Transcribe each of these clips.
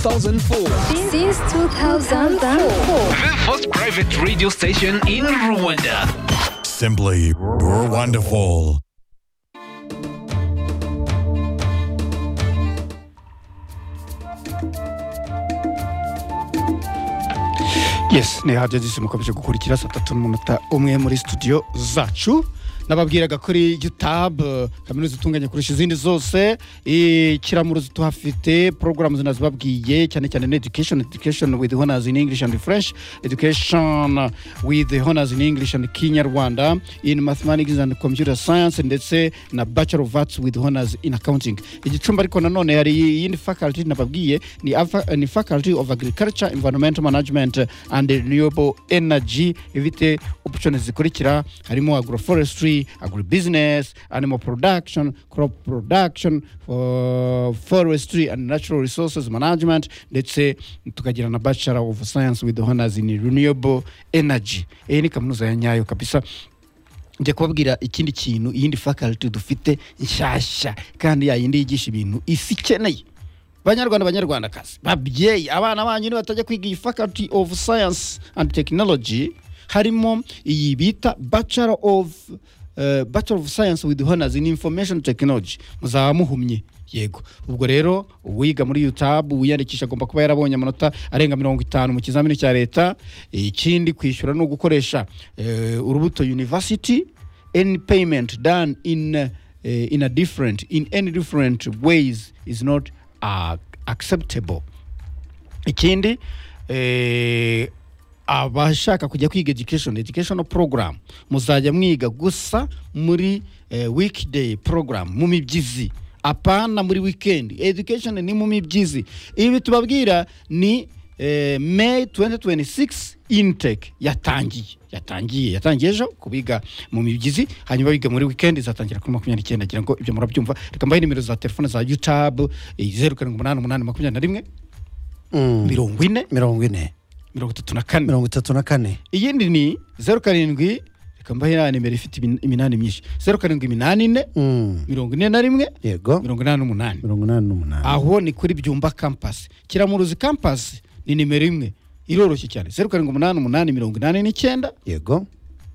2004. Since 2004. The first private radio station in Rwanda. Simply wonderful. yesi ni radiyo zisi mukomeje gukurikira saa tatu n'umunota umwe muri studio zacu nababwiraga kuri youtube kaminuza itunganya kurusha izindi zose ikiramuruzi tuhafite porogaramu zinazibabwiye cyane cyane ni education education with honors in english and french education with honors in english and kinyarwanda in mathematics and computer science ndetse na bachelor of arts with honors in accounting igicumbi ariko nanone hari iyindi faculty nababwiye ni, afa- ni faculty of agriculture environmental management and renewable energy ifite options zikurikira harimo agroforestry agribusiness animal production crop production for forestry and natural resources management ndetse tukagira na bachelor of science with honors in renewable energy iyi ni kaminuza ya nyayo kabisa njya kubabwira ikindi kintu iyindi faculty dufite nshyashya kandi yayindi yigisha ibintu isi ikeneye banyarwanda banyarwandakazi babyeyi abana banyu nibatajya kwiga iyi faculty of science and technology harimo iyi bita bachelor of eh, bachelor of science with honors in information technology muzaba muhumye yego ubwo rero uwiga muri utab wiyandikisha agomba kuba yarabonye amanota arenga mirongo itanu mu kizamini cya leta ikindi kwishyura ni ugukoresha eh, urubuto university any payment done in eh, in a different in any different ways is not uh, acceptable ikindi eh, abashaka kujya kwiga education educational program muzajya mwiga gusa muri eh, weekday program mu mibyizi apana muri weekend education ni mu mibyizi ibi tubabwira ni eh, may 2026 intake yatangiye yatangiye yatangiye ejo kubiga mu mibyizi hanyuma biga muri weekend izatangira kuri makumyabiri n'icyenda ngira ngo ibyo murabyumva reka mbahe nimero za telefone za youtube zeru karindwi umunani umunani makumyabiri na rimwe mirongo ine mirongo ine mirongo itatu na kane mirongo itatu na kane iyindi ni zeru karindwi reka mbahe na nimero ifite imin- iminani myinshi zeru karindwi iminani ine Mm, mirongo ine na rimwe yego mirongo inani n'umunani mirongo inani n'umunani aho ni kuri byumba kampasi kiramuruzi kampasi ni nimero imwe iroroshye cyane zeru karindwi umunani umunani mirongo inani n'icyenda yego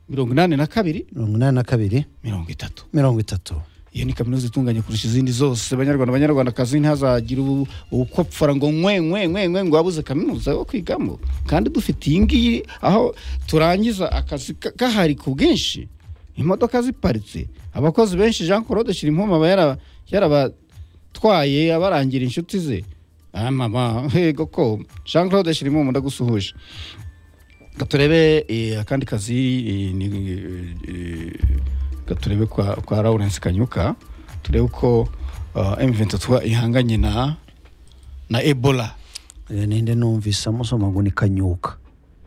mirongo inani na kabiri mirongo inani na kabiri mirongo itatu mirongo itatu iyo ni kaminuza itunganye kurusha izindi zose banyarwanda banyarwandakazi ntihazagire ubu- uko pfara ngo nkwe nkwe nkwe nkwe ngo wabuze kaminuza yo kwigamo kandi dufite iyi ngiyi aho turangiza akazi ka- gahari ku bwinshi imodoka ziparitse abakozi benshi jean claude shirimpumu aba yaraba- yarabatwaye abarangira inshuti ze ah mama hego ko jean claude shirimpumu ndagusuhuje Reka turebe eh, akandi kazi eh, ni, eh, eh, reka turebe kwa, kwa Lawrence Kanyuka turebe uko uh, M23 ihanganye na na Ebola Eh, ninde numvise amusoma ngo ni kanyuka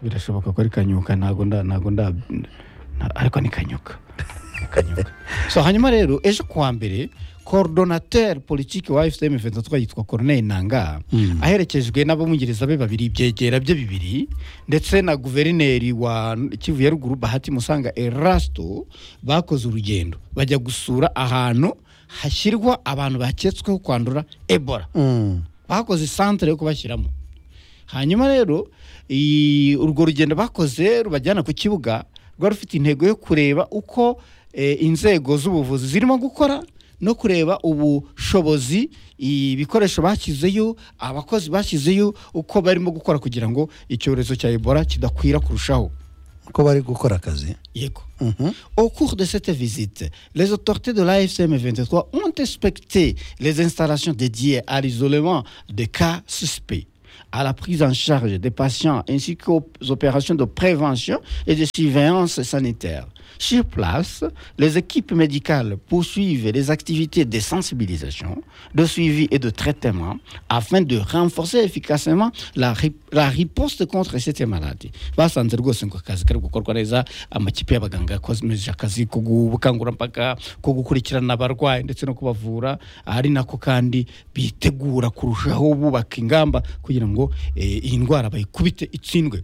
birashoboka ko ari Kanyuka ntago nda ntago nda nta- ariko ni Kanyuka Ni Kanyuka so hanyuma rero ejo kuwa mbere coordinateur politique wa FCM 23 yitwa Corneille Nangaa Mm. aherekejwe n'abamwongereza be babiri ibyegera bye bibiri ndetse na guverineri wa kivu ya ruguru bahati musanga erasito bakoze urugendo bajya gusura ahantu hashyirwa abantu baketsweho kwandura ebola Mm, bakoze santere yo kubashyiramo hanyuma rero iyi- urwo rugendo bakoze rubajyana ku kibuga rwari rufite intego yo kureba uko eh, inzego z'ubuvuzi zirimo gukora no kureba ubushobozi ibikoresho bashyizeyo abakozi bashyizeyo uko barimo gukora kugira ngo icyorezo cya ebola kidakwira kurushaho uko bari gukora akazi yego Mhm. Au cours de cette visite, les autorités de l'AFCM 23 ont inspecté les installations dédiées à l'isolement des cas suspects, à la prise en charge des patients ainsi qu'aux opérations de prévention et de surveillance sanitaire. Sur place, les équipes médicales poursuivent les activités de sensibilisation, de suivi et de traitement afin de renforcer efficacement la, ri- la riposte contre cette maladie. basanze rwose ngo akazi kari gukorwa neza amakipe y'abaganga yakomeje akazi ko gubukangurambaga ko gukurikirana abarwayi ndetse no kubavura ari nako kandi bitegura kurushaho bubaka ingamba kugira ngo eh, iyi ndwara bayikubite itsindwe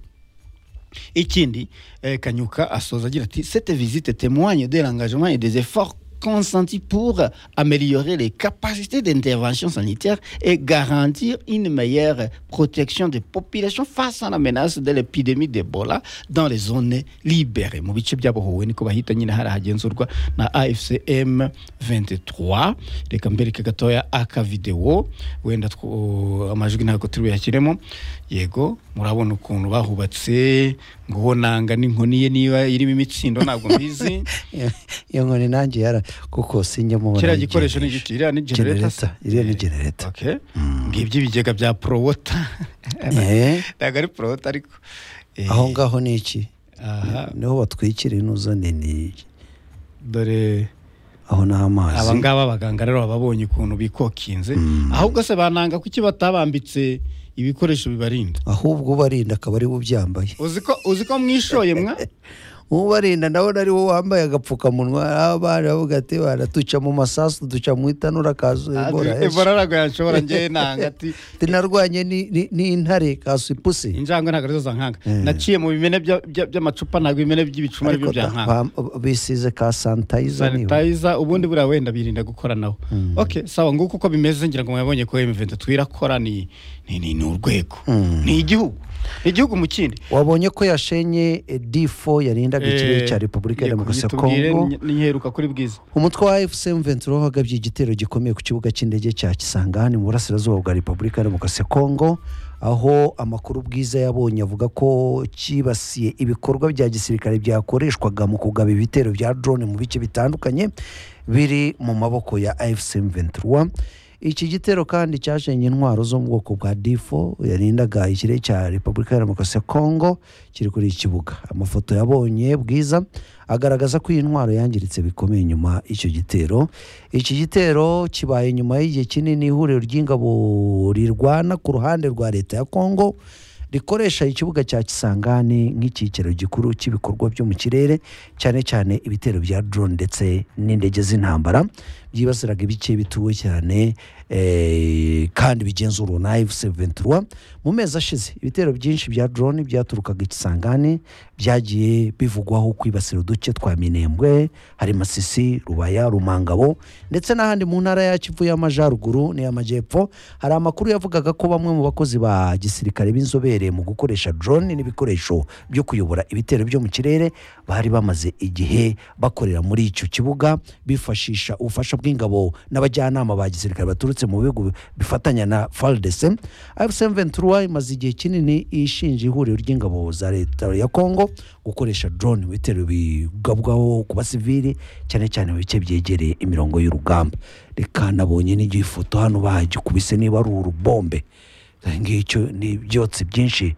ikindi eh, kanyuka asoza agira ati cette visite témoigne de l'engagement et des efforts consentis pour améliorer les capacités d'intervention sanitaire et garantir une meilleure protection des populations face à la menace de l'épidémie d'Ebola dans les zones libérées. Mu bice byabohowe niko bahita nyine harahagenzurwa na AFCM 23 reka mbereke gatoya akavideo wenda two- amajwi ntabwo turi buyashyiremo yego murabona ukuntu bahubatse ngo bo nanga n'inkoni ye niba irimo imitsindo ntabwo mbizi Iyo- iyo nkoni nanjye yara kuko sinjya mubona kiriya ari gikoresho ni generator. igiki iriya ni genereta se? Generator, iriya ni genereta Okay. ngibyo ibigega bya porowota Eh, ntabwo ari porowota ariko Eh, aho ngaho ni iki aha, niho batwikira inuzo nini dore aho ni aba amazi ngaba abaganga rero baba babonye ukuntu bikokinze ahubwo se bananga kuki batabambitse ibikoresho bibarinda ahubwo ubarinda akaba ari we ubyambaye uzi ko uzi ko mwishoye mwa ubarinda ndabona ari wowe wambaye agapfukamunwa abana bavuga ati baratuca mu masasu duca mu itanura kazu Ebola, Ah, eh, ebola ntabwo yanshobora njyewe nanga ati ati narwanye ni- ni- n'intare kasu ipusi injangwe ntabwo arizo zankanga Eh. naciye mu bimene bya- bya- by'amacupa ntabwo ibimene by'ibicuma aribyo ariko byankanga ba- bisize ka sanitayiza niba sanitayiza ubundi buriya wenda birinda gukora nawo okay sawa nguko uko bimeze ngira ngo mwabonye ko M23 irakora ni ni ni ni urwego ni igihugu ni igihugu mu kindi wabonye ko yashenye eh, D4 yarindaga ikirere Eh, cya Repubulika ya yego, Demokarasi ya bitubwire Kongo ni- niheruka kuri bwiza umutwe wa efuse mventura wagabye igitero gikomeye ku kibuga cy'indege cya kisangani mu burasirazuba bwa repubulika ya demokarasi ya kongo aho amakuru bwiza yabonye avuga ko cyibasiye ibikorwa bya gisirikare byakoreshwaga mu kugaba ibitero bya drone mu bice bitandukanye biri mu maboko ya efuse mventura iki gitero kandi cyashenye intwaro zo mu bwoko bwa difo yarindaga ikirere cya repubulika ya demokarasi ya kongo kiri kuri iki kibuga amafoto yabonye bwiza agaragaza ko iyi ntwaro yangiritse bikomeye nyuma y'icyo gitero iki gitero kibaye nyuma y'igihe kinini ihuriro ry'ingabo rirwana ku ruhande rwa leta ya kongo rikoresha ikibuga cya kisangani nk'icyiciro gikuru cy'ibikorwa byo mu kirere cyane cyane ibitero bya drone ndetse n'indege z'intambara byibasiraga ibice bituwe cyane eh, kandi bigenzurwa na F-23 mu mezi ashize ibitero byinshi bya drone byaturukaga ikisangani byagiye bivugwaho kwibasira uduce twa minembwe hari masisi rubaya rumangabo ndetse n'ahandi mu ntara ya kivu y'amajyaruguru n'iy'amajyepfo hari amakuru yavugaga ko bamwe mu bakozi ba gisirikare b'inzobere mu gukoresha drone n'ibikoresho byo kuyobora ibitero byo mu kirere bari bamaze igihe bakorera muri icyo kibuga bifashisha ubufasha bw'ingabo n'abajyanama ba gisirikare baturutse mu bihugu bifatanya na FARDC AFSM 23 imaze igihe kinini ishinja ihuriro ry'ingabo za leta ya Kongo gukoresha drone mu bitero bigabwaho ku basivili cyane cyane mu bice byegereye imirongo y'urugamba reka nabonye n'igihe ifoto hano bahagikubise niba ari urubombe ngicyo ni ibyotsi byinshi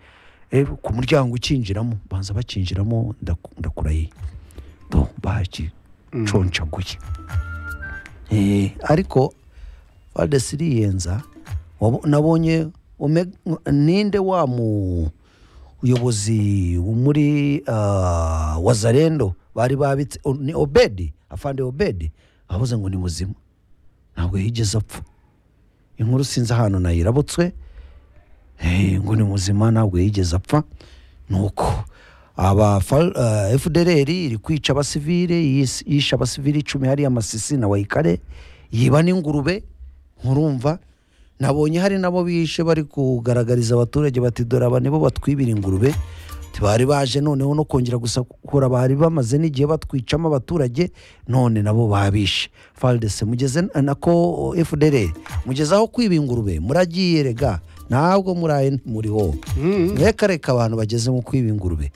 Eh, ku muryango ukinjiramo banza bakinjiramo ndaku- ndakurahiye bo bagiconcaguye Eh, ariko fadesi iriyenza wabo- nabonye ume- ninde wa mu uyobozi wo muri ah, wazarendo bari babitse o- ni obedi afande obedi avuze ngo ni muzima ntabwo yigeze apfa inkuru sinzi ahantu nayirabutswe Eh, ngo ni muzima ntabwo yigeze apfa nuko aba fa- eh, FDLR iri kwica abasivile yis- yishe abasivile icumi hariya amasisi na wayikare yiba n'ingurube nkurumva nabonye hari nabo bishe bari kugaragariza abaturage bati dore aba nibo batwibira ingurube bari baje noneho no kongera gusakura bari bamaze n'igihe batwicamo abaturage none nabo babishe faldese mugeze nako fdr mugeze aho kwiba ingurube muragiye rega ntabwo muraye muriho reka reka abantu bageze mu kwiba ingurube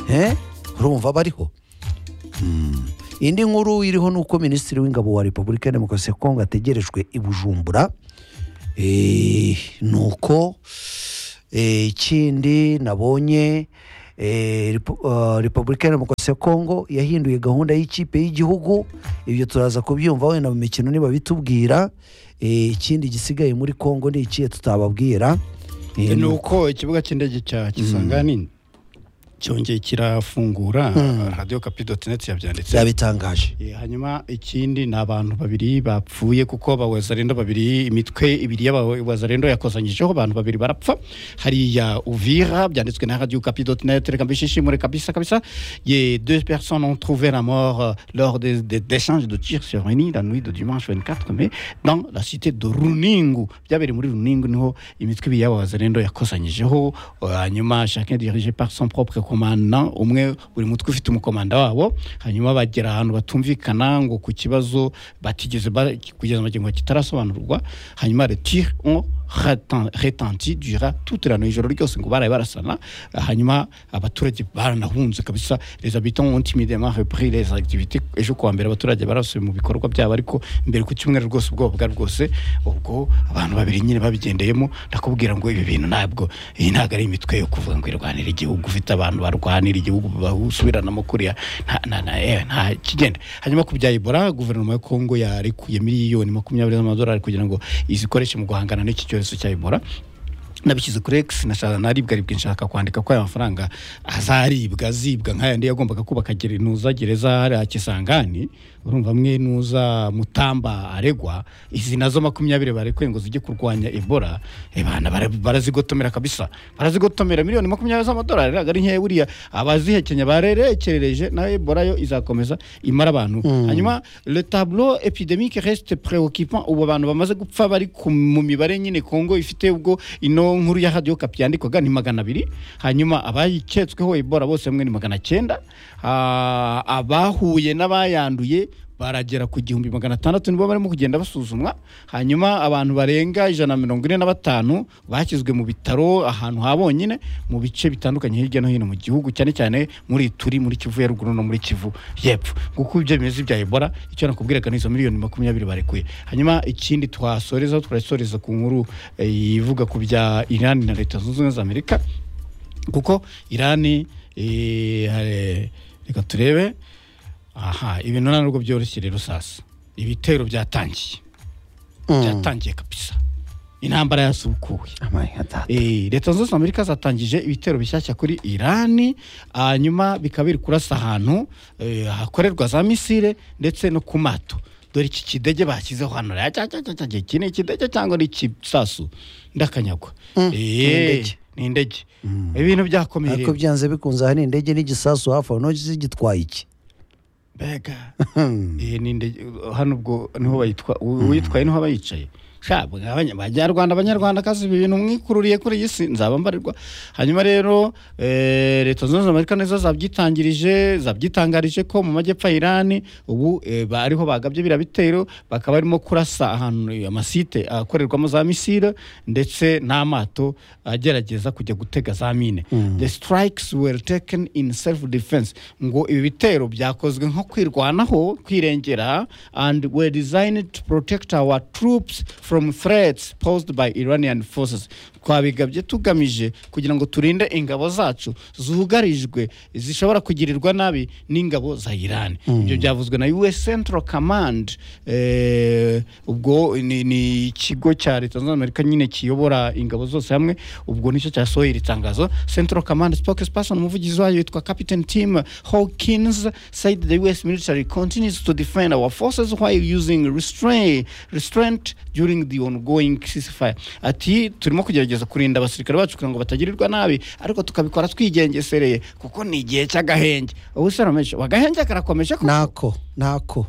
Eh? urumva bariho indi nkuru iriho ni uko minisitiri w'ingabo wa repubulika ya demokarasi ya kongo ategerejwe i bujumbura Eh, ni uko eh, ikindi nabonye eh, Repu- ah, repubulika ya demokarasi ya kongo yahinduye gahunda y'ikipe y'igihugu ibyo turaza kubyumva wenda mu mikino niba bitubwira Eh, ikindi gisigaye muri kongo ni ikihe tutababwira Eh, ni uko ikibuga cy'indege cya kisangani cyongeye kirafungura radiyo kapi doti neti yabyanditse byabitangaje Eh, hanyuma ikindi ni abantu babiri bapfuye kuko abawazarendo babiri imitwe ibiri y'abawazarendo yakozanyijeho abantu babiri barapfa hariya uvira byanditswe na radio kapi net reka mbishishimure kabisa kabisa ye deux personnes ont trouvé la mort euh, lors des des- d'échanges de tirs sur une île la nuit de dimanche 24 mai dans la cité de runingu byabereye muri runingu niho imitwe ibiri y'abawazarendo yakozanyijeho eh, hanyuma chacun dirigé par son propre commandant umwe buri mutwe ufite umukomanda wabo hanyuma bagera ahantu batumvikana ngo ku kibazo batigeze ba- kugeza amagingo kitarasobanurwa hanyuma retire on retent- retenti dura toute la nuit ijoro ryose ngo baraye barasana hanyuma abaturage baranahunze kabisa les habitants ont immédiatement repris les activités ejo kuwa mbere abaturage barasubiye mu bikorwa byabo ariko mbere ku cyumweru rwose ubwoba bwari bwose ubwo abantu babiri nyine babigendeyemo ndakubwira ngo ibi bintu ntabwo iyi ntabwo ari imitwe yo kuvuga ngo irwanira igihugu ufite abantu barwanira igihugu basubiranamo kuriya nta nta- nta- eh, nta kigenda hanyuma ku bya ebola guverinoma ya kongo yarekuye miliyoni makumyabiri z'amadolari kugira ngo izikoreshe mu guhangana n'iki cyorezo cya ebola nabishyize kuri x nashaka naribwaribwa nshaka kwandika ko aya mafaranga azaribwa azibwa nk'ayandi yagombaga kubaka nuza gereza hariya kisangani urumva amwe nuza mutamba aregwa izi nazo makumyabiri barekuye ngo zijye kurwanya ebola ebana barazigotomera kabisa barazigotomera miliyoni makumyabiri z'amadolari ntabwo ari nkeya buriya abazihekenya barerekerereje na ebola yo izakomeza imara abantu hanyuma le tableau epidemique reste préoccupant ubu abantu bamaze gupfa bari ku- mu mibare nyine kongo ifite ubwo ino nkuru ya radiyo kapi yandikwaga ni magana abiri hanyuma abayiketsweho ebola bose hamwe ni magana cyenda Ah, abahuye n'abayanduye baragera ku gihumbi magana atandatu nibo barimo kugenda basuzumwa hanyuma abantu barenga ijana na mirongo ine na batanu bashyizwe mu bitaro ahantu ha bonyine mu bice bitandukanye hirya no hino mu gihugu cyane cyane muri turi muri kivu ya ruguru no muri kivu y'epfo kuko ibyo bimeze bya ebola icyo nakubwiraga ni izo miliyoni makumyabiri barekuye hanyuma ikindi twasoreza turasoreza ku nkuru eh, ivuga ku bya irani na leta zunze ubumwe za amerika kuko irani eh, hare- reka turebe aha ibintu nta nubwo byoroshye rero sasa ibitero byatangiye byatangiye kabisa intambara yasubukuwe Eh, leta zunze ubumwe za amerika zatangije ibitero bishyashya kuri irani hanyuma bikaba biri kurasa ahantu eh, hakorerwa za misile ndetse no ku mato dore iki kidege bashyizeho hano rya cya cya cya cya cya, iki ni ikidege cyangwa ni ikisasu ndakanyagwa Eh, indege. ni indege ibintu byakomeye ariko byanze bikunze aha ni indege n'igisasu hafi aho ntoki zigitwaye iki mbega Eh, ni indege hano ubwo niho bayitwa uwitwaye niho aba yicaye sha mwe abanya- abanyarwanda abanyarwanda kazi ibi bintu mwikururiye kuri iyi si nzaba mbarirwa hanyuma rero eh, leta zunze ubumwe za amerika nizo zabyitangirije zabyitangarije ko mu majyepfo ya irani ubu eh, ba- ariho bagabye biriya bitero bakaba barimo kurasa ahantu amasite akorerwamo za misile ndetse n'amato agerageza kujya gutega za mine the strikes were taken in self defense ngo ibi bitero byakozwe nko kwirwanaho kwirengera and were designed to protect our troops from threats posed by Iranian forces twabigabye tugamije kugira ngo turinde ingabo zacu zugarijwe zishobora kugirirwa nabi n'ingabo za Iran ibyo byavuzwe na US Central Command eh, ubwo ni, ni ikigo cya leta zunze ubumwe za Amerika nyine kiyobora ingabo zose hamwe ubwo nicyo cyasohoye iri tangazo Central Command spokesperson umuvugizi wayo yitwa Captain Tim Hawkins said the US military continues to defend our forces while using restraint, restraint during the ongoing ceasefire ati turimo kugerageza kurinda abasirikare bacu kugira ngo batagirirwa nabi ariko tukabikora twigengesereye kuko ni igihe cy'agahenge ubu se ramesh wagahenge karakomeje ko ntako ntako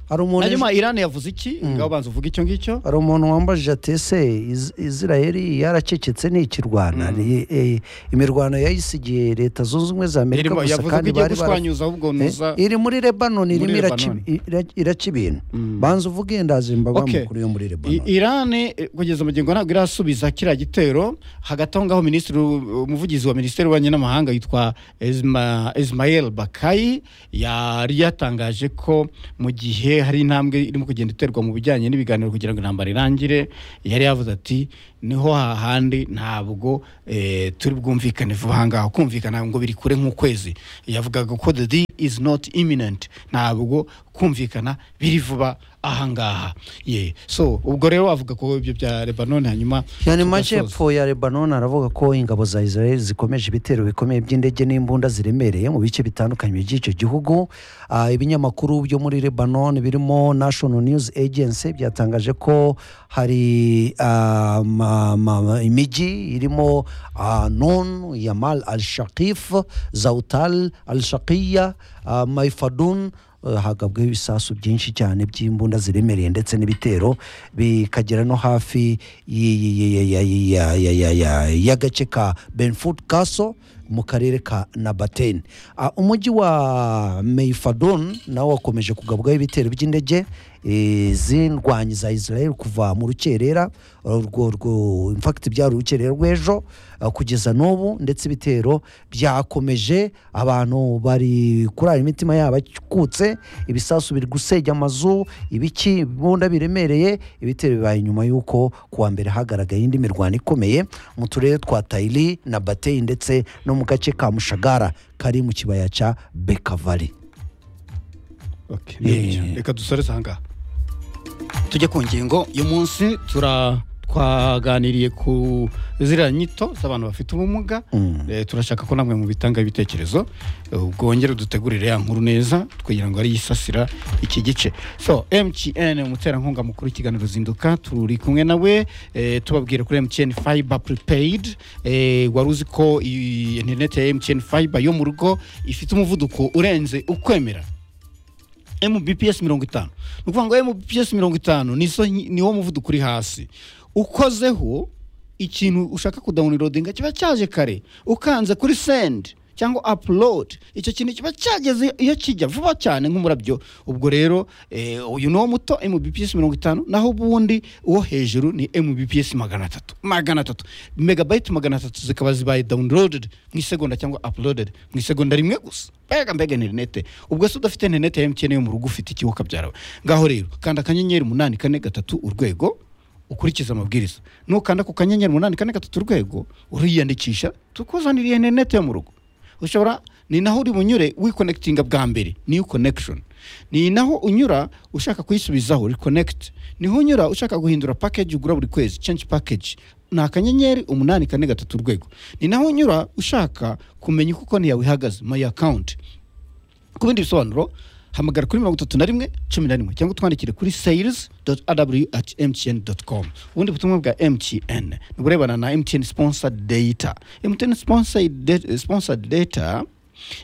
hari umuntu hanyuma Iran yavuze iki ngaho banza uvuge icyo ngicyo hari umuntu wambajije ati ese Iz- israeli yaracecetse ntikirwana Ni- eh, imirwano yayisigiye leta zunze ubumwe za amerika Irimo- gusa yavuze ko kandi igiye bari bara- gushwanyuza ahubwo Eh, nuza iri muri lebanon Muri irimo iraci- Lebanon. ira- iraca ibintu banza uvuge ndazimba Okay. amakuru yo muri I- lebanon irani eh, kugeza magingo ntabwo irasubiza kiriya gitero hagati aho ngaho minisitiri u- umuvugizi wa minisiteri y'ububanyi n'amahanga yitwa Isma- ismael bakayi yari yatangaje ko mu gihe hari intambwe irimo kugenda iterwa mu bijyanye n'ibiganiro kugira ngo intambara irangire yari yavuze ati niho hahandi ntabwo eh, turi bwumvikane vuba aha ngaha kumvikana ngo biri kure nk'ukwezi yavugaga ko the deal is not imminent ntabwo kumvikana biri vuba ahangaha ye so ubwo rero avuga ko ibyo bya lebanon hanyuma yani tugasoza. mu majyepfo ya lebanon aravuga ko ingabo za israel zikomeje ibitero bikomeye by'indege n'imbunda ziremereye mu bice bitandukanye by'icyo gihugu Ah, ibinyamakuru byo muri lebanon birimo national news agency byatangaje ko hari ah, ma- ma- ma- imijyi irimo ah, nun yamal al shakif zautal al shakiya maifadun eh, hagabweho ibisasu byinshi cyane by'imbunda ziremereye ndetse n'ibitero bikagera no hafi y- y- y- y- y- ya- ya- ya- ya- y'agace ka benford castle mu karere ka nabaten Ah, umujyi wa meifadon nawo wakomeje kugabwaho ibitero by'indege eh, z'indwanyi za israel kuva mu rukerera urwo rwo infakiti byari urukerera rw'ejo ah, kugeza n'ubu ndetse ibitero byakomeje abantu bari kurara imitima yabo akutse ibisasu biri gusenya amazu ibiki bunda biremereye ibitero bibaye nyuma y'uko ku wa mbere hagaragaye indi mirwano ikomeye mu turere twa tayiri na bateyi ndetse no mu gace ka mushagara kari mu kibaya cya bekavari Okay, nibyo. Yeah. reka dusoreze ahangaha tujye ku ngingo uyu munsi tura twaganiriye ku ziriya nyito z'abantu bafite ubumuga Eh, turashaka ko namwe mu bitanga ibitekerezo eh, bwongere dutegurire ya nkuru neza kugira ngo ari yisasira iki gice so mtn umuterankunga mukuru w'ikiganiro zinduka turi kumwe nawe eh, tubabwira kuri mtn fiber prepaid eh, wari uzi ko iyi interineti ya mtn fiber yo mu rugo ifite umuvuduko urenze ukwemera mbps mirongo itanu ni ukuvuga ngo mbps mirongo itanu ni zo nyi- ni wo muvuduko uri hasi ukozeho ikintu ushaka kudawunirodinga kiba cyaje kare ukanze kuri sendi cyangwa apulodi icyo kintu kiba cyageze iyo kijya vuba cyane nk'umurabyo ubwo rero eh, uyu ni uwo muto mbps mirongo itanu naho ubundi uwo hejuru ni mbps magana atatu magana atatu megabayiti magana atatu zikaba zibaye dawunirodedi mu isegonda cyangwa apulodedi mu isegonda rimwe gusa mbega mbega interinete ubwo se udafite interinete ya emutiyene yo mu rugo ufite ikiwoka byawe ngaho rero kanda akanyenyeri umunani kane gatatu urwego ukurikize amabwiriza nukanda ku kanyenyeri umunani kane gatatu urwego uriyandikisha tukuzanira interinete yo mu rugo ushobora ni naho uri bunyure wikonekitinga bwa mbere niyo connection ni naho unyura ushaka kuyisubizaho reconnect niho unyura ushaka guhindura package ugura buri kwezi change package ni akanyenyeri umunani kane gatatu urwego ni naho unyura ushaka kumenya uko konti yawe ihagaze my account ku bindi bisobanuro hamagara kuri mirongo itatu na rimwe cumi na rimwe cyangwa utwandikire kuri sales aw at mtn com ubundi butumwa bwa mtn ni uburebana na mtn sponsored data mtn sponsored data, sponsored data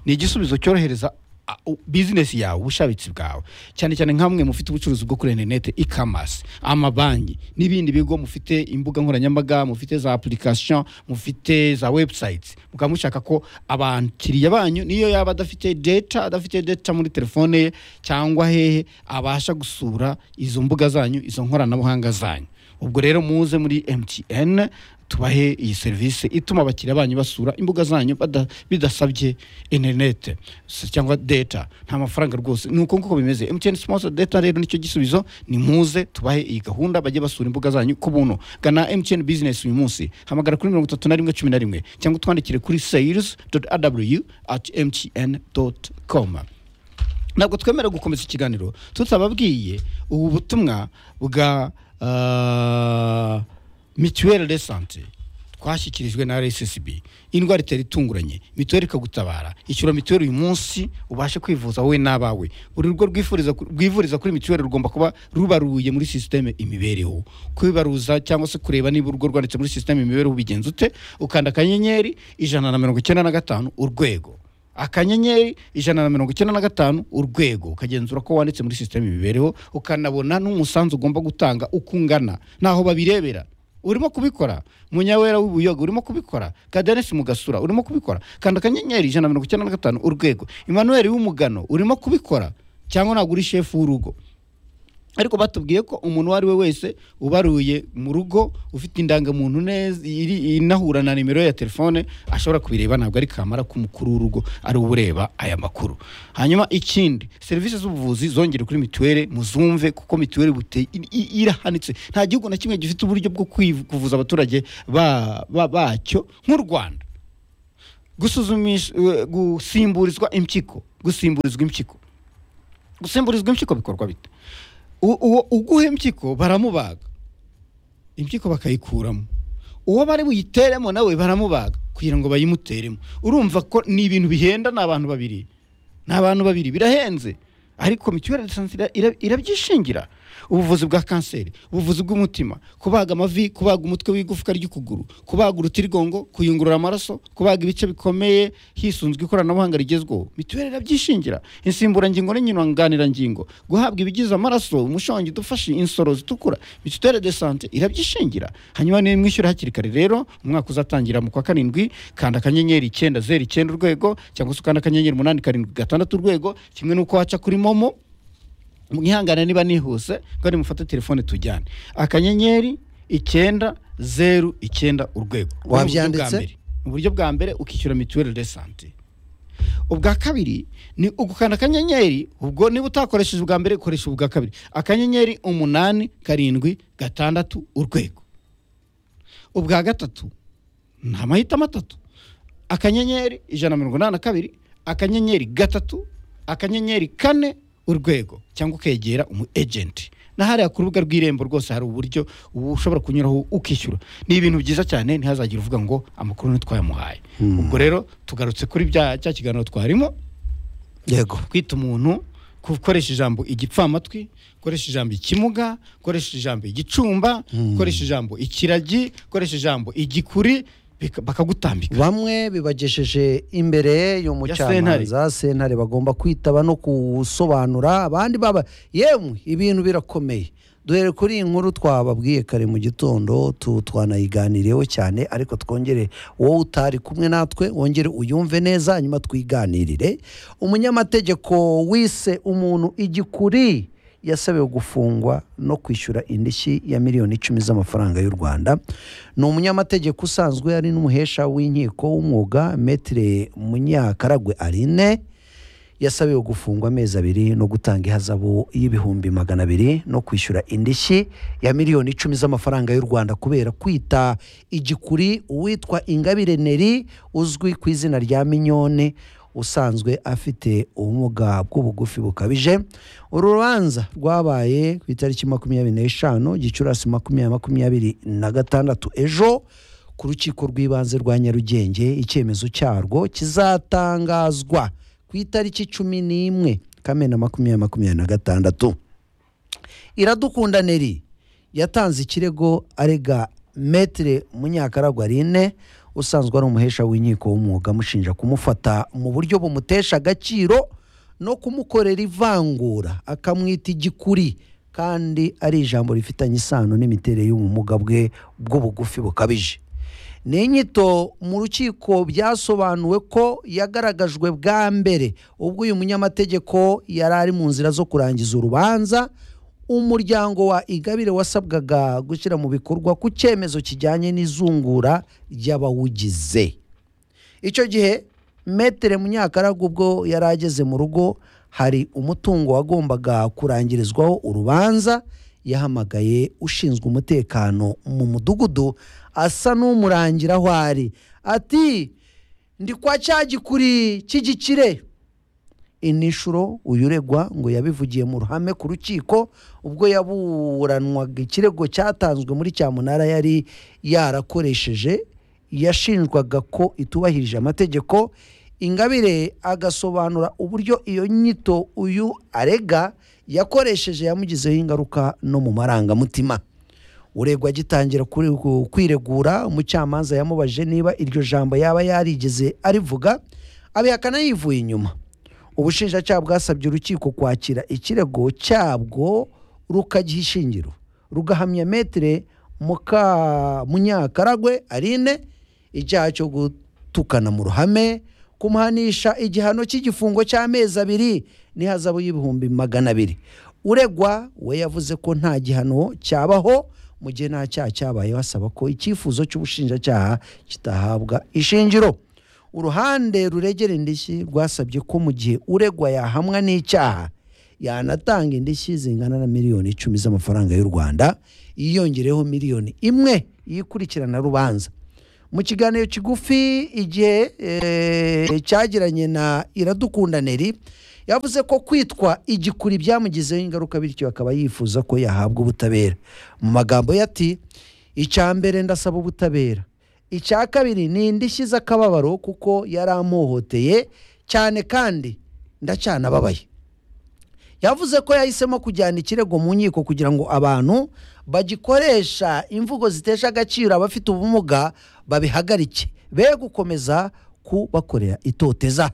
ni igisubizo cyorohereza a- u- business yawe ubushabitsi bwawe cyane cyane nk'amwe mufite ubucuruzi bwo kuri interineti e-commerce amabanki n'ibindi bigo mufite imbuga nkoranyambaga mufite za application mufite za website mukaba mushaka ko abakiriya banyu niyo yaba adafite data adafite data muri telefone ye cyangwa hehe abasha gusura izo mbuga zanyu izo nkoranabuhanga zanyu ubwo rero muze muri mtn tubahe iyi serivisi ituma abakiriya banyu basura imbuga zanyu bada- bidasabye interinete s- cyangwa data nta mafaranga rwose ni uko nguko bimeze mtn sponsor data rero nicyo gisubizo ni muze tubahe iyi gahunda bajye basura imbuga zanyu ku buntu gana mtn business uyu munsi hamagara kuri mirongo itatu na rimwe cumi na rimwe cyangwa utwandikire kuri sales aw at mtn com ntabwo twemera gukomeza ikiganiro tutababwiye ubu butumwa bwa ah, mituweli de sante twashyikirijwe na rssb indwara itera itunguranye mituweli ikagutabara ishyura mituweli uyu munsi ubashe kwivuza wowe n'abawe buri rugo rwifuriza ku- rwivuriza kuri mituweli rugomba kuba rubaruye muri sisiteme imibereho kwibaruza cyangwa se kureba niba urugo rwanditse muri sisiteme imibereho ubigenza ute ukanda akanyenyeri ijana na mirongo icyenda na gatanu urwego akanyenyeri ijana na mirongo icyenda na gatanu urwego ukagenzura ko wanditse muri sisiteme imibereho ukanabona n'umusanzu ugomba gutanga uko ungana ntaho babirebera urimo kubikora munyawera w'ubuyoga urimo kubikora kadenesi mugasura urimo kubikora kanda akanyenyeri ijana na mirongo icyenda na gatanu urwego emmanuel w'umugano urimo kubikora cyangwa ntabwo uri shefu w'urugo ariko batubwiye ko umuntu uwo ari we wese ubaruye mu rugo ufite indangamuntu neza iri- inahura na nimero ye ya telefone ashobora kubireba ntabwo ari kamara k'umukuru w'urugo ari we ureba aya makuru hanyuma ikindi serivisi z'ubuvuzi zongere kuri mituweli muzumve kuko mituweli bute- i- i- irahanitse nta gihugu na kimwe gifite uburyo bwo kwivu- kuvuza abaturage ba- ba- bacyo nk'u rwanda gusuzumisha eh, gusimburizwa impyiko gusimburizwa impyiko gusimburizwa impyiko bikorwa bite u- uwo uguha impyiko baramubaga impyiko bakayikuramo uwo bari buyiteremo nawe baramubaga kugira ngo bayimuteremo urumva ko ni ibintu bihenda ni abantu babiri ni abantu babiri birahenze ariko mituweli de sante ira- ira- irabyishingira ubuvuzi bwa kanseri ubuvuzi bw'umutima kubaga amavi kubaga umutwe w'igufwa ry'ukuguru kubaga urutirigongo kuyungurura amaraso kubaga ibice bikomeye hisunzwe ikoranabuhanga rigezweho mituweli irabyishingira insimburangingo n'inyunganirangingo guhabwa ibigize amaraso umushongi udufashe insoro zitukura mituweli de sante irabyishingira hanyuma niba mwishyura hakiri kare rero umwaka uzatangira mu kwa karindwi kanda akanyenyeri icyenda zeru icyenda urwego cyangwa se ukanda akanyenyeri umunani karindwi gatandatu urwego kimwe n'uko waca kuri momo mwihangane niba nihuse ngo nimufate telefone tujyane akanyenyeri icyenda zeru icyenda urwego Ubwo ni uburyo bwa Wabyanditse? mbere. uburyo bwa mbere ukishyura mituweli de sante ubwa kabiri ni ugukanda akanyenyeri ubwo niba utakoresheje ubwa mbere koresha ubwa kabiri akanyenyeri umunani karindwi gatandatu urwego ubwa gatatu ni amahitamo atatu akanyenyeri ijana na mirongo inani na kabiri akanyenyeri gatatu akanyenyeri kane urwego cyangaba ukegera umu ejenti na hariya ku rubuga rw'irembo rwose hari uburyo ubu ushobora kunyuraho ukishyura ni ibintu byiza cyane ntihazagire uvuga ngo amakuru ntitwayamuhaye ubwo rero tugarutse kuri bya cya kiganiro twarimo yego kwita umuntu gukoresha ijambo igipfamatwi gukoresha ijambo ikimuga gukoresha ijambo igicumba gukoresha ijambo ikiragi gukoresha ijambo igikuri bika- bakagutambika bamwe bibagejeje imbere Ya y'umucamanza sentare bagomba kwitaba no gusobanura abandi baba yemwe ibintu birakomeye duhere kuri iyi nkuru twababwiye kare mu gitondo tu- twanayiganiriyeho cyane ariko twongere wowe utari kumwe natwe wongere uyumve neza hanyuma twiganirire umunyamategeko wise umuntu igikuri yasabiwe gufungwa no kwishyura indishyi ya miliyoni icumi z'amafaranga y'u rwanda ni umunyamategeko usanzwe ari n'umuhesha w'inkiko w'umwuga metire munyakaragwe arine yasabiwe gufungwa amezi abiri no gutanga ihazabu y'ibihumbi magana abiri no kwishyura indishyi ya miliyoni icumi z'amafaranga y'u rwanda kubera kwita igikuri uwitwa ingabire neri uzwi ku izina rya minyone usanzwe afite ubumuga bw'ubugufi bukabije uru rubanza rwabaye ku itariki makumyabiri n'eshanu gicurasi makumyabiri makumyabiri na gatandatu ejo ku rukiko rw'ibanze rwa nyarugenge icyemezo cyarwo kizatangazwa ku itariki cumi n'imwe kamena makumyabiri makumyabiri na gatandatu iradukunda neri yatanze ikirego arega metire munyakaragwa rine usanzwe ari umuhesha w'inkiko w'umwuga amushinja kumufata mu buryo bumutesha agaciro no kumukorera ivangura akamwita igikuri kandi ari ijambo rifitanye isano n'imiterere y'ubumuga bwe bw'ubugufi bukabije ni inyito mu rukiko byasobanuwe ko yagaragajwe bwa mbere ubwo uyu munyamategeko yari ari mu nzira zo kurangiza urubanza umuryango wa igabire wasabwaga gushyira mu bikorwa ku cyemezo kijyanye n'izungura ry'abawugize icyo gihe metere munyakaragwe ubwo yari ageze mu rugo hari umutungo wagombaga kurangirizwaho urubanza yahamagaye ushinzwe umutekano mu mudugudu asa n'umurangira aho ari ati ndi kwa cya gikuri cy'igikire inishuro uyu uregwa ngo yabivugiye mu ruhame ku rukiko ubwo yaburanwaga ikirego cyatanzwe muri cyamunara yari yarakoresheje yashinjwaga ko itubahirije amategeko ingabire agasobanura uburyo iyo nyito uyu arega yakoresheje yamugizeho ingaruka no mu marangamutima uregwa agitangira kuri- ku- kwiregura umucamanza yamubajije niba iryo jambo yaba yarigeze arivuga abihakana yivuye inyuma ubushinjacyaha bwasabye urukiko kwakira ikirego cyabwo rukagiha ishingiro rugahamya metere muka munyakaragwe arine icyaha cyo gutukana mu ruhame kumuhanisha igihano cy'igifungo cy'amezi abiri n'ihazabu y'ibihumbi magana abiri uregwa we yavuze ko nta gihano cyabaho mu gihe nta cyaha cyabayeho asaba ko icyifuzo cy'ubushinjacyaha kitahabwa ishingiro uruhande ruregera indishyi rwasabye ko mu gihe uregwa yahamwa n'icyaha yanatanga indishyi zingana na miliyoni icumi z'amafaranga y'u rwanda yiyongereho miliyoni imwe yikurikirana rubanza mu kiganiro kigufi igihe eh, cyagiranye na iradukundaneri yavuze ko kwitwa igikuri byamugizeho ingaruka bityo akaba yifuza ko yahabwa ubutabera mu magambo ye ati icya mbere ndasaba ubutabera icya kabiri ni indishyi z'akababaro kuko yari amuhoteye cyane kandi ndacyanababaye yavuze ko yahisemo kujyana ikirego mu nkiko kugira ngo abantu bagikoresha imvugo zitesha agaciro abafite ubumuga babihagarike be gukomeza kubakorera itoteza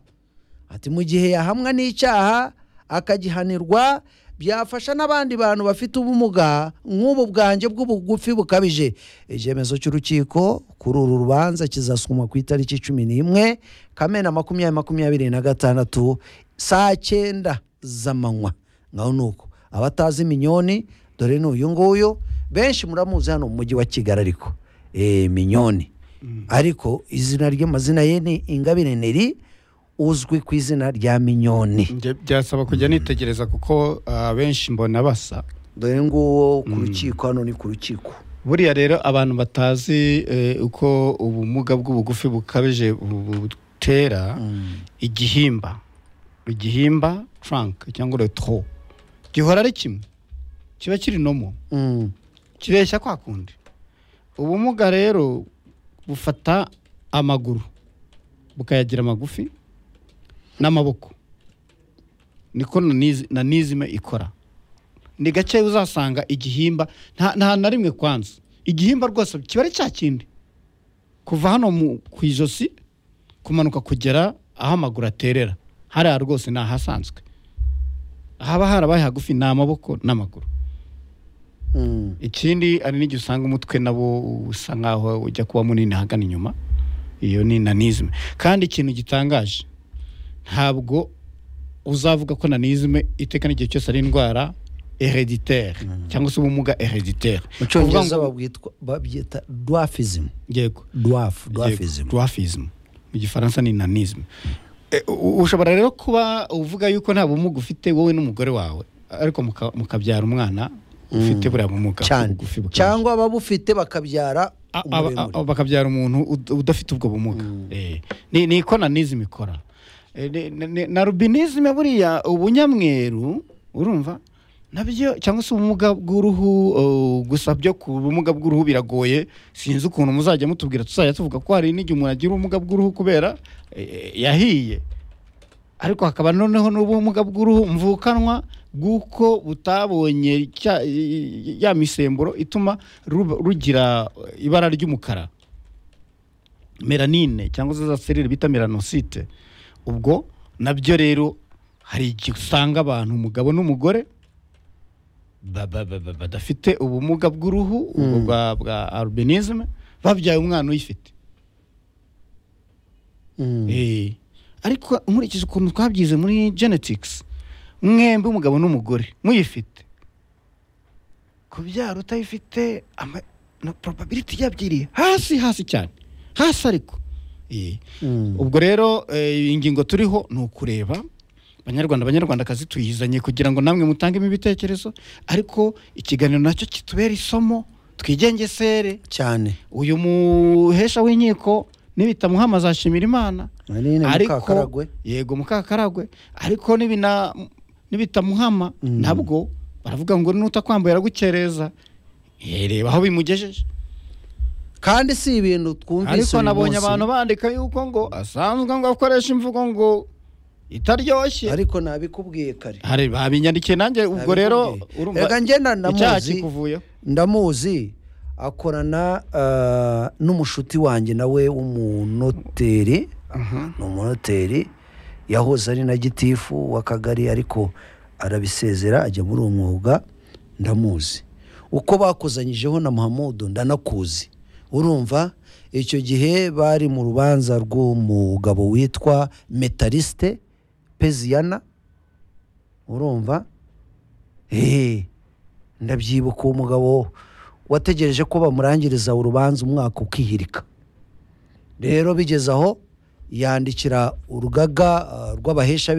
ati mu gihe yahamwa n'icyaha akagihanirwa byafasha n'abandi bantu bafite ubumuga nk'ubu bwanjye bw'ubugufi bukabije icyemezo cy'urukiko kuri uru rubanza kizasumwa ku itariki cumi n'imwe kamena makumyabiri makumyabiri na gatandatu saa cyenda z'amanywa ngaho ni uko abatazi minyoni dore ni uyu nguyu benshi muramuzi hano mu mujyi wa kigali ariko Eh, minyoni ariko izina ry'amazina ye ni ingabire neri uzwi ku izina rya minyoni Njye byasaba kujya nitegereza kuko abenshi mbona basa dore nguwo ku rukiko hano ni ku rukiko buriya rero abantu batazi eh, uko ubumuga bw'ubugufi bukabije bu- butera igihimba igihimba trunk cyangwa retro gihora ari kimwe kiba kiri nomo Mm. kireshya kwa kundi ubumuga rero bufata amaguru bukayagira magufi n'amaboko niko na nizi- na nizime ikora ni gake uzasanga igihimba nta nta na rimwe kwanza igihimba rwose kiba ari cya kindi kuva hano mu- ku ijosi kumanuka kugera aho amaguru aterera hariya rwose ni ahasanzwe haba harabaye hagufi ni amaboko n'amaguru Mm. ikindi ari n'igihe usanga umutwe nabo usa nkaho ujya kuba munini ahagana inyuma iyo ni nanizime kandi ikintu gitangaje ntabwo uzavuga ko nanizime iteka n'igihe cyose ari indwara hereditere cyangwa se ubumuga hereditere mu cyongereza babwitwa- babyita dwarfism yego dwarf Yego, dwarfism dwarfism mu gifaransa ni nanisme E, u- ushobora rero kuba uvuga yuko nta bumuga ufite wowe n'umugore wawe ariko muka- mukabyara umwana ufite buriya bumuga cyane ubugufi bukabije. cyangwa ababufite bakabyara A- aba- umuremure a- bakabyara umuntu ud- udafite ubwo bumuga Eh, ni ni ko nanizime ikora Eh, ni- ni- ni- na rubinisme buriya ubunyamweru urumva nabyo cyangwa se ubumuga bw'uruhu oh, gusa byo ku bumuga bw'uruhu biragoye sinzi ukuntu muzajya mutubwira tuzajya tuvuga ko hari n'igihe umuntu agira ubumuga bw'uruhu kubera eh, yahiye ariko hakaba noneho n'ubumuga bw'uruhu mvukanwa bw'uko butabonye cya- ya misemburo ituma ruba- rugira ibara ry'umukara melanine cyangwa se za serire bita melanosite ubwo nabyo rero hari igihe usanga abantu umugabo n'umugore ba- ba- ba- ba- badafite ubumuga bw'uruhu ubwo bwa- bwa albinisme babyaye umwana uyifite Mm. Eh, ariko nkurikije ukuntu twabyize muri genetics mwembi umugabo n'umugore muyifite kubyara utayifite ama- na probability yabyiriye hasi hasi cyane hasi ariko Eh, Mm. ubwo rero eh, ingingo turiho ni ukureba banyarwanda banyarwandakazi tuyizanye kugira ngo namwe mutangemo ibitekerezo ariko ikiganiro nacyo kitubera isomo twigengesere cyane uyu muhesha w'inkiko nibitamuha azashimira imana Aline Mukakaragwe. yego mukakaragwe ariko nibina nibitamuhama nabwo baravuga ngo nutakwambaye aragukereza Eh, reba aho bimugejeje kandi si ibintu twumvise ariko uyu nabonye munsi. abantu bandika yuko ngo asanzwe ngo akoresha imvugo ngo itaryoshye ariko nabikubwiye kare hari babinyandikiye nanjye ubwo rero Nabikubwiye. urumva Erega njye na- ndamuzi. icyaha kikuvuyeho ndamuzi akorana ah, n'umushuti wanjye nawe w'umunoteri ni umunoteri yahoze ari na gitifu w'akagari ariko arabisezera ajya muri uwo mwuga ndamuzi uko bakozanyijeho na muhamudu ndanakuzi urumva icyo gihe bari mu rubanza rw'umugabo witwa metaliste peziyana urumva eee ndabyibuka uwo mugabo wategereje ko bamurangiriza urubanza umwaka ukihirika rero bigeze aho yandikira urugaga ah, rw'abahesha b'in-